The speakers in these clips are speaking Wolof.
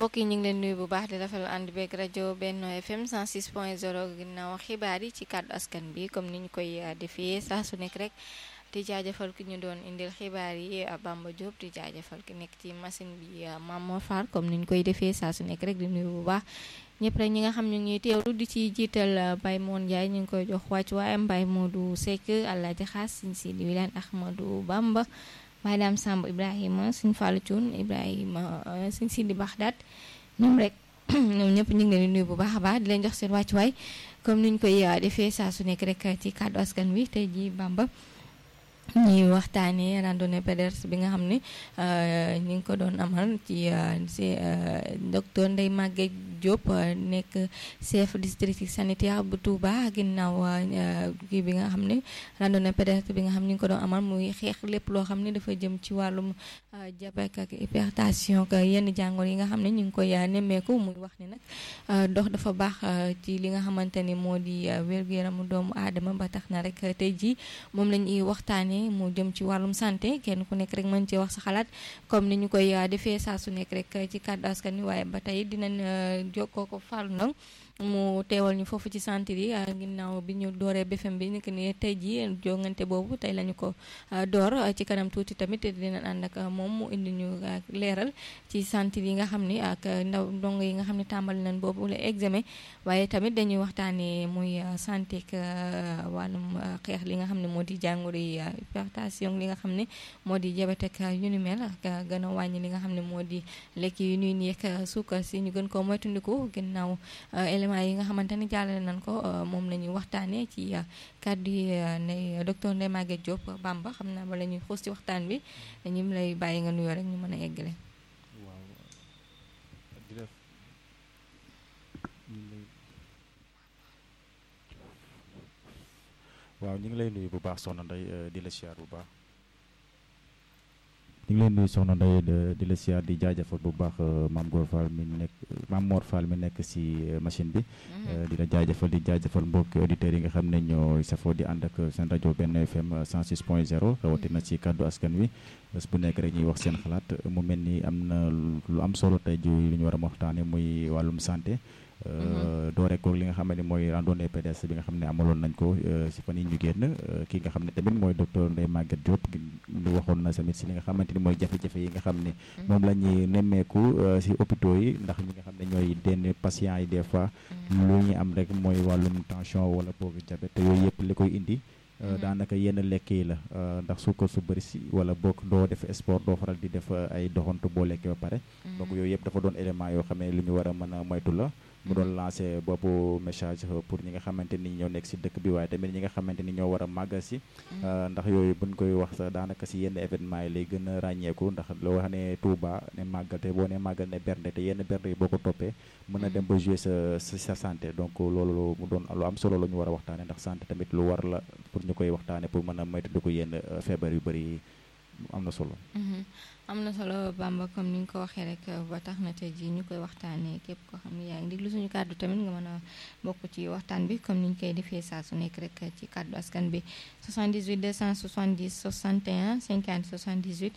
mbokk yi ñu ngi leen nuyu bu baax di rafetlu ànd beeg rajo Benno FM 106.0 ginnaaw xibaar yi ci kàddu askan bi comme ni ñu koy defee saa su nekk rek di jaajëfal ki ñu doon indil xibaar yi Bamba Diop di jaajëfal ki nekk ci machine bi Mamour Fall comme ni ñu koy defee saa su nekk rek di nuyu bu baax ñëpp rek ñi nga xam ñu ngi teewlu di ci jiital Baye Moon Ndiaye ñu ngi koy jox wàcc waaye Baye Modou Seck Alaaji Xaas Sëñ Sidi Wilane Ahmadou Bamba Baye Dame Samb Ibrahima Sëñ Fallou Thioune Ibrahima Sëñ Sidi Baxdaat ñoom rek ñoom ñëpp ñu ngi leen di nuyu bu baax a baax di leen jox seen wàccuwaay comme ni ñu koy defee saa su nekk rek ci kàddu askan wi tey jii Bamba ñuy waxtaanee randonnée pédestre bi nga xam ne ñu ngi ko doon amal ci si docteur Ndeye Maguette Diop nekk chef district sanitaire bu Touba ginnaaw kii bi nga xam ne randonnée pédestre bi nga xam ne ñu ngi ko doon amal muy xeex lépp loo xam ne dafa jëm ci wàllum diabète ak hypertension ak yenn jàngoro yi nga xam ne ñu ngi koy nemmeeku muy wax ni nag dox dafa baax ci li nga xamante ni moo di wér-gu-yaramu doomu aadama ba tax na rek tey jii moom la ñuy waxtaanee. mu jëm ci wàllum santé kenn ku nekk rek mën cee wax sa xalaat comme ni ñu koy defee saa su nekk rek ci kàddu askan wi waaye ba tey dinañ jokkoo ko Fallou Ndong mu teewal ñu foofu ci santé yi ginnaaw bi ñu dooree BFM bi nekk ni tey jii jongante boobu tey lañu ko door ci kanam tuuti tamit dinañ ànd ak moom mu indi ñu leeral ci santé yi nga xam ni ak ndaw ndongo yi nga xam ne tàmbali nañ boobu la examen waaye tamit dañuy waxtaanee muy santé ak wàllum xeex li nga xam ne moo di jàngoro yi hypertension li nga xam ne moo di diabète ak yu ni mel ak gën a wàññi li nga xam ne moo di lekk yu ñuy nekk suukar si ñu gën koo moytandiku ginnaaw éléments yi nga xamante ni jàllale nañ ko moom la ñuy waxtaanee ci kàddu yi ne docteur Ndeye Maguette Diop Bamba xam naa bala ñuy xuus ci waxtaan bi dañu lay bàyyi nga nuyoo rek ñu mën a eggale. waaw ñu ngi lay nuyu bu baax soxna Ndeye di la siyaar bu baax ñu ngi lay nuyu soxna Ndeye di la siyaar di jaajëfal bu baax maam Góor Fall mi nekk maam Mor Fall mi nekk si machine bi. di la jaajëfal di jaajëfal mbokki auditeurs yi nga xam ne ñoo safoo di ànd ak seen rajo benn FM 106 point 0 rawatina ci kàddu askan wi bés bu nekk rek ñuy wax seen xalaat mu mel ni am na lu am solo tey ji lu ñu war a waxtaanee muy wàllum santé. doore ko li nga xam ne mooy randonnée pédestre bi nga xam ne amaloon nañ ko si fan yi ñu génn kii nga xam ne tamit mooy docteur Ndeye Maguette Diop lu waxoon na tamit si li nga xamante ni mooy jafe-jafe yi nga xam ne moom la ñuy nemmeeku si hôpitaux yi ndax ñi nga xam ne ñooy denn patients yi des fois lu ñu am rek mooy wàllum tension wala boog diabète yooyu yëpp li koy indi daanaka yenn lekk yi la ndax suukar su bëri si wala boog doo def sport doo faral di def ay doxantu boo lekkee ba pare donc yooyu yëpp dafa doon élément yoo xam ne lu ñu war a mën a moytu la mu doon lancé boppu message pour ñi nga xamante ni ñoo nekk si dëkk bi waaye tamit ñi nga xamante ni ñoo war a màggal si ndax yooyu buñ koy wax sax daanaka si yenn événement yi lay gën a ràññeeku ndax loo wax ne Touba ne màggal te boo ne màggal ne bernde te yenn bernde yi boo ko toppee mën a dem ba jouer sa sa santé donc loolu mu doon lu am solo la ñu war a waxtaane ndax santé tamit lu war la pour ñu koy waxtaane pour mën a moytu ko yenn feebar yu bëri am na solo am na solo Bamba comme ni nga ko waxee rek ba tax na tey jii ñu koy waxtaanee képp koo xam ne yaa ngi déglu suñu kàddu tamit nga mën a bokk ci waxtaan bi comme ni ñu koy defee saa su nekk rek ci kàddu askan bi 78 270 61 50 78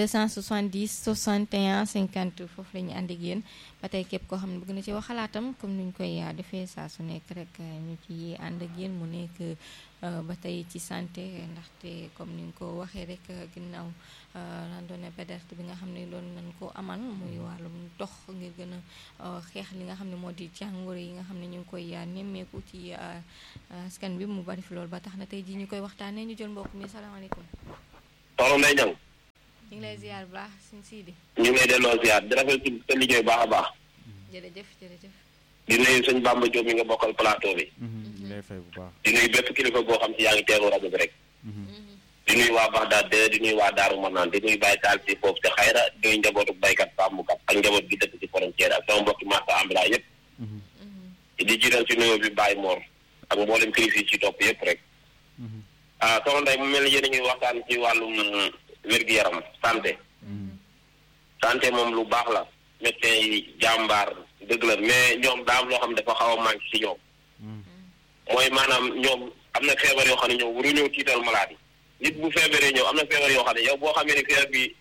270 61 50 foofu la ñu ànd ak yéen ba tey képp koo xam ne bëgg na ci wax xalaatam comme ni ñu koy defee saa su nekk rek ñu ci ànd ak yéen mu nekk ba tey ci santé ndaxte comme ni nga ko waxee rek ginnaaw randonnée pédestre bi nga xam ne doon nañ ko amal muy wàllum dox ngir gën a xeex li nga xam ne moo di jàngoro yi nga xam ne ñu ngi koy nemmeeku ci askan bi mu bari fi loolu ba tax na tey jii ñu koy waxtaanee ñu jël mbokk mi salaamaaleykum. soxna Ndeye Niang. ñu ngi lay ziar bu baax suñ siidi. ñu ngi lay delloo ziar di rafetlu sa liggéey baax a baax. jërëjëf jërëjëf. di nuyu sëñ Bamba Diop mi nga bokkal plateau bi. ñu lay fay bu baax. di nuyu bépp kilifa boo xam si yaa ngi teeru rajo bi rek. di nuyu waa Baxdaad de di nuyu waa Daaru Manaan di nuyu Baye Taal si foofu te xayra di nuyu njabootu baykat sàmmkat ak njaboot gi dëkk ci frontière ak sama mbokki marché ambulant yëpp. di jiital ci nuyoo bi Baye Mor ak mboolem kilifa yi ci topp yëpp rek. ah soxna Ndeye mu mel ni yéen a ngi waxtaan ci wàllum wér-gu-yaram santé. santé moom lu baax la. médecin yi jàmbaar dëgg la mais ñoom daa am loo xam ne dafa xaw a manqué ci ñoom. mooy maanaam ñoom am na feebar yoo xam ne ñoom waruñoo tiital malade yi nit bu feebaree ñëw am na feebar yoo xam ne yow boo xamee ne feebar bi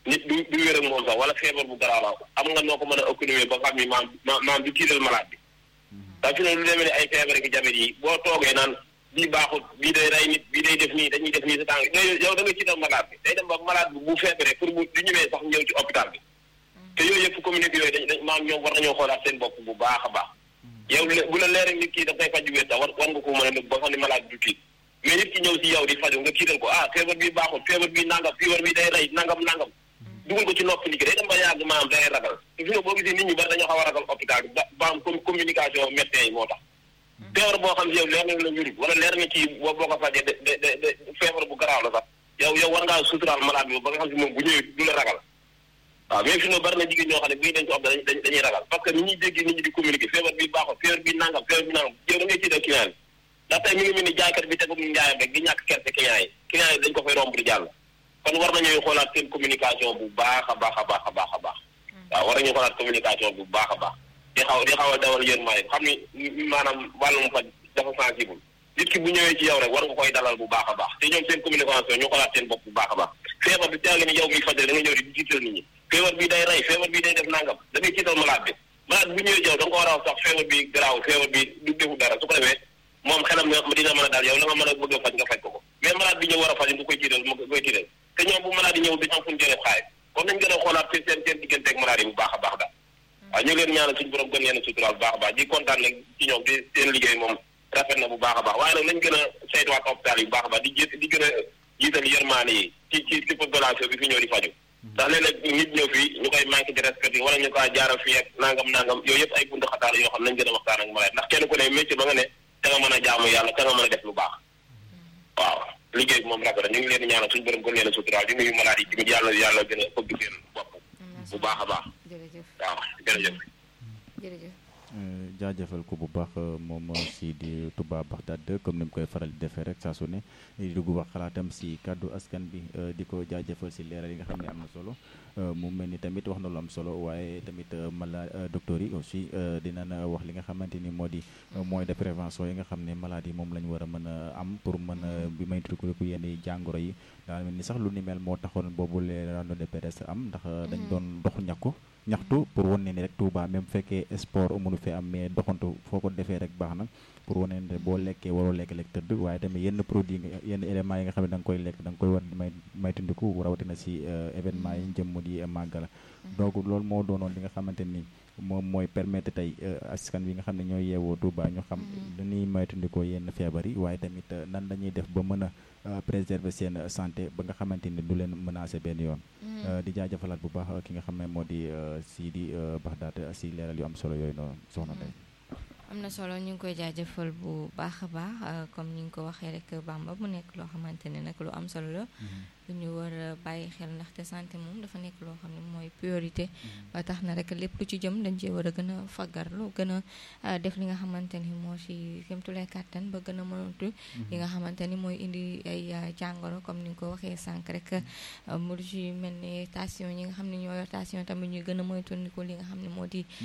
nit du du wér ak moom sax wala feebar bu garaaw la am nga noo ko mën a économiser ba xam ni maam maam du tiital malade bi ndax fi ne lu demee ne ay feebar ki jabet yi boo toogee naan bii baaxut bii day rey nit bii day def nii dañuy def nii sa tàng yow da nga tiital malade bi day dem ba malade bi bu feebaree pour bu du ñëwee sax ñëw ci hôpital bi te yooyu yëpp communauté yooyu dañ dañ maam ñoom war nañoo xoolaat seen bopp bu baax a baax yow bu la leeree nit kii dafay faj wér sax war war nga ko mën a nëbb ba xam ne malade du tiit mais nit ki ñëw si yow di faju nga tiital ko ah feebar bi baaxul feebar bi nangam feebar bi day rey nangam nangam dugal ko ci nopp nit ki day dem ba yàgg maanaam day ragal te fi nga boo gisee nit ñi bari dañoo xaw a ragal hôpital bi ba ba am communication médecin yi moo tax feebar boo xam si yow leer na la wéru wala leer na ci boo boo ko fajee de de de feebar bu garaaw la sax yow yow war ngaa suturaal malade bi ba nga xam si moom bu ñëwee du la ragal waaw mais fi nga bari na jigéen ñoo xam ne bii dañ ko hôpital dañ dañuy ragal parce que ni ñuy dégg nit ñi di communiquer feebar bi baaxul feebar bi nangam feebar bi nangam yow da ngay tiital client yi ndax tey mi ngi mel ni jaaykat bi tegum njaayam rek di ñàkk kerte client yi client yi dañ ko fay romb di jàll kon war nañuy xoolaat seen communication bu baax a baax a baax a baax a baax waaw war nañu xoolaat communication bu baax a baax di xaw di xaw a dawal yéen maay xam ni maanaam wàllum faj dafa sensible nit ki bu ñëwee ci yow rek war nga koy dalal bu baax a baax te ñoom seen communication ñu xoolaat seen bopp bu baax a baax feebar bi teel ni yow miy faj da nga ñëw di jiital nit ñi feebar bi day rey feebar bi day def nangam da ngay ciital malade bi malade bu ñëwee yow da nga ko war a wax sax feebar bi garaaw feebar bi du defu dara su ko defee moom xelam dina mën a daal yow la nga mën a bëgg a faj nga faj ko ko mais malade bi ñëw war a faj nga koy tiital nga koy tiital te ñoom bu malade yi ñëw dañu am fu ñu jëlee xaalis kon nañ gën a xoolaat seen seen seen diggante ak malade yi bu baax a baax daal waaw ñu leen ñaanal suñu borom gën leen a suturaal bu baax a baax di kontaan nag ci ñoom di seen liggéey moom rafet na bu baax a baax waaye nag nañ gën a saytuwaat hôpital yi bu baax a baax di jé di gën a jiital yërmaane yi ci ci ci population bi fi ñëw di faju ndax léeg-léeg nit ñëw fii ñu koy manqué de respect wala ñu koy jaaral fii ak nangam nangam yooyu yëpp ay buntu xataar yoo xam nañ gën a waxtaan ak malade ndax kenn ku ne métier ba nga ne da nga mën a jaamu yàlla da nga mën a def lu baax waaw liggéey bi moom rafet na ñu ngi leen di ñaanal suñu borom gën leen a suturaal di nuyu malade yi tamit yàlla yàlla gën a fëgg seen bopp bu baax a baax jërëjëf waaw jërëjëf jërëjëf jaajëfal ko bu baax moom si di Touba Bagdad comme ni mu koy faral di defee rek saa su ne di dugg wax xalaatam si kàddu askan bi di ko jaajëfal si leeral yi nga xam ne am na solo mu mel ni tamit wax na lu am solo waaye tamit mala docteur yi aussi dina na wax li nga xamante ni moo di moyen de prévention yi nga xam ne malade yi moom la ñu war a mën a am pour mën a bi may tudd ko yenn jàngoro yi daal mel ni sax lu ni mel moo taxoon boobu les rando de PDS am ndax dañ doon dox ñàkku ñaxtu pour wane ni rek Touba même fekkee sport mënu fi am mais doxantu foo ko defee rek baax na pour wane ne boo lekkee waroo lekk lekk tëdd waaye tamit yenn produit yenn éléments yi nga xam ne da nga koy lekk da nga koy war di may maytandiku rawatina si événement yi jëm di màggal donc loolu moo doonoon li nga xamante ni moom mooy permettre tey askan wi nga xam ne ñooy yeewoo Touba ñu xam dañuy maytandikoo yenn feebar yi waaye tamit nan lañuy def ba mën a préserver seen santé ba nga xamante ni du leen menacer benn yoon di jaajëfalaat bu baax ki nga xam ne moo di Sidi Bagdad si leeral yu am solo yooyu noonu soxna tey am na solo ñu ngi koy jaajëfal bu baax a baax comme ni nga ko waxee rek Bamba mu nekk loo xamante ne nag lu am solo la lu ñu war a bàyyi xel ndaxte santé moom dafa nekk loo xam ne mooy priorité ba tax na rek lépp lu ci jëm dañ cee war a gën a faggarlu gën a def li nga xamante ni moo ci kémtulay kàttan ba gën a mënatu li nga xamante ni mooy indi ay jàngoro comme ni nga ko waxee sànq rek mu ci mel ni tension ñi nga xam ne ñoo yor tension tamit ñuy gën a moytandiku li nga xam ne moo di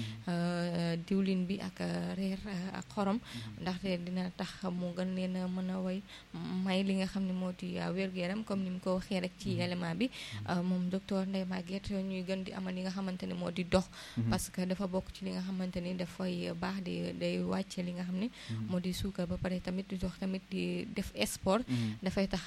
diwlin bi ak reer ak xorom ndaxte dina tax mu gën leen a mën a way may li nga xam ne moo di wér-gu-yaram comme ni mu ko waxee rek ci élément bi moom docteur Ndeye Maguette ñuy gën di amal li nga xamante ne moo di dox parce que dafa bokk ci li nga xamante ni dafay baax di day wàcce li nga xam ne moo di suukar ba pare tamit di dox tamit di def sport dafay tax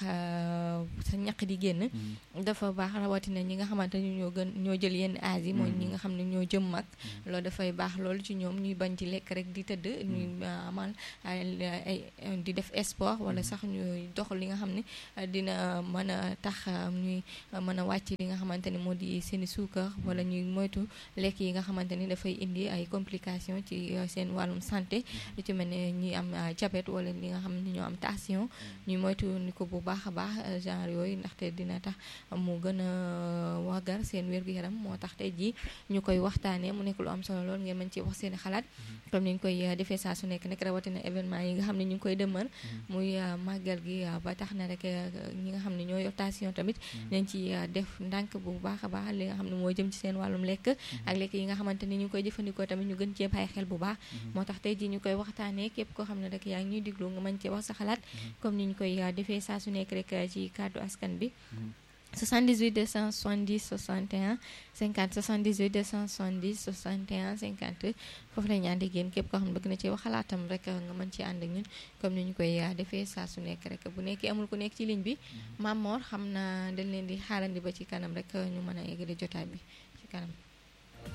sa ñaq di génn dafa baax rawatina ñi nga xamante ni ñoo gën ñoo jël yenn âge yi mooy ñi nga xam ne ñoo jëm mag loolu dafay baax loolu ci ñoom ñuy bañ ci lekk rek di tëdd ñuy amal ay di def sport wala sax ñuy dox li nga xam ne dina mën a tax ñuy mën a wàcc li nga xamante ni moo di seeni suukar wala ñuy moytu lekk yi nga xamante ni dafay indi ay complications ci seen wàllum santé lu ci mel ne ñi am diabète wala li nga xam ne ñoo am tension ñuy moytu ni ko bu baax a baax genre yooyu ndaxte dina tax mu gën a wagar seen wér-gu-yaram moo tax tey jii ñu koy waxtaanee mu nekk lu am solo lool ngeen mën ci wax seen xalaat comme ni ñu koy defee saa su nekk nag rawatina événement yi nga xam ne ñu ngi koy dëmmal muy màggal gi ba tax na rek ñi nga xam ne ñoo yor tension tamit nañ ci def ndànk bu baax a baax li nga xam ne moo jëm ci seen wàllum lekk ak lekk yi nga xamante ni ñu koy jëfandikoo tamit ñu gën cee bàyyi xel bu baax moo tax tey jii ñu koy waxtaanee képp koo xam ne rek yaa ngi ñuy diglu nga mën cee wax sa xalaat comme ni ñu koy defee saa su nekk rek ci kàddu askan bi 78 270 61 50 78 270 61 50 foofu la ñu ànd ak yéen képp koo xam ne bëgg na ci wax xalaatam rek nga mën ci ànd ak ñun comme ni ñu koy defee saa su nekk rek bu nekkee amul ku nekk ci ligne bi Mamor xam naa dañ leen di xaarandi ba ci kanam rek ñu mën a eggale jotaay bi ci kanam.